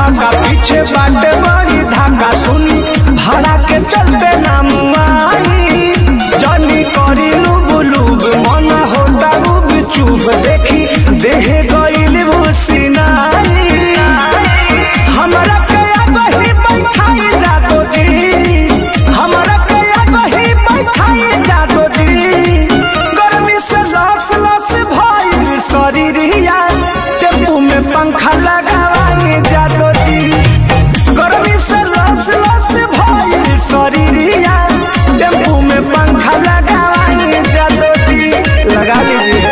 फाका पीछे बाटे बड़ी धाका सुनी भाड़ा के चलते नाम आई जानी करी लुब लुब मन होता रूब चुब देखी देह गईल वो सिनाई हमरा के आगही बैठाई जादो जी हमरा के आगही बैठाई जादो जी गर्मी से लस लस भइल शरीरिया टेम्पू में पंखा लगावाई जादो जी गर्मी से लस लस भइल शरीरिया टेम्पू में पंखा लगावाई जादो जी लगा लीजिए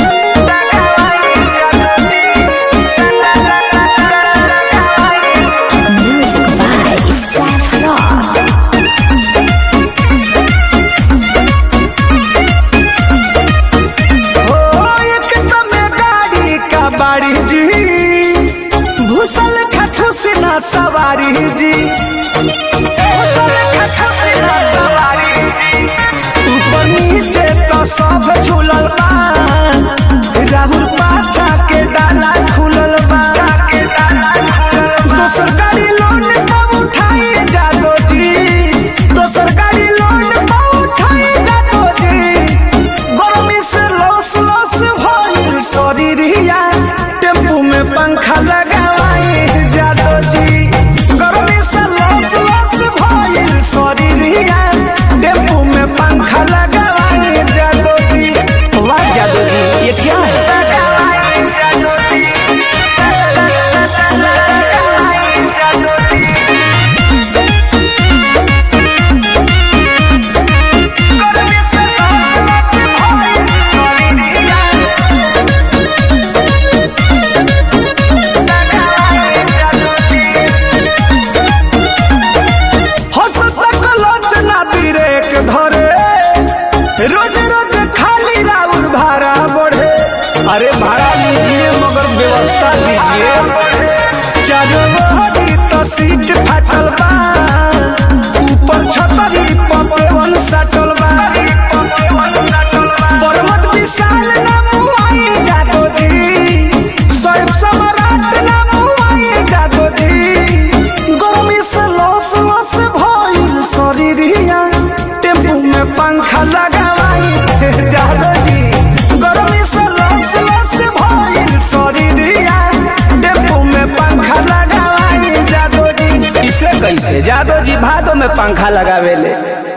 Music by Seth Rock. हो एक तमे गाड़ी का बाड़ी जी भूसल खठुस ना सवारी जी भूसल खठुस ना सवारी जी। ऊपर नीचे तो सब झूलल बा राहुल पाछा के डाला खुलल बा दोसर गाड़ी लोन पर उठाई जादो जी दोसर गाड़ी लोन पर उठाई जादो जी गर्मी से लस लस भइल शरीरिया टेम्पू में पंखा लगावाई जादो जी गर्मी से लस लस भइल शरीरिया टेम्पू में पंखा लगावाई जादो जी वाह जादो जी ये क्या है हंसता कलोचना बिरेक धरे रोज रोज खाली राउर भाड़ा बढ़े अरे भाड़ा लीजिए मगर व्यवस्था दीजिए चारों बहरी तो सीट फाटल बा ऊपर छतरी पपवन सटल बा पर्वत विशाल ना मुआई जादो दी स्वयं सम्राट ना मुआई जादो दी गर्मी से लस लस भइल शरीरिया टेम्पू में पंखा लगावाई जादो जी गर्मी से लस लस भइल शरीरिया टेम्पू में पंखा लगावाई जादो जी इसे कैसे जादो जी भादो में पंखा लगावेले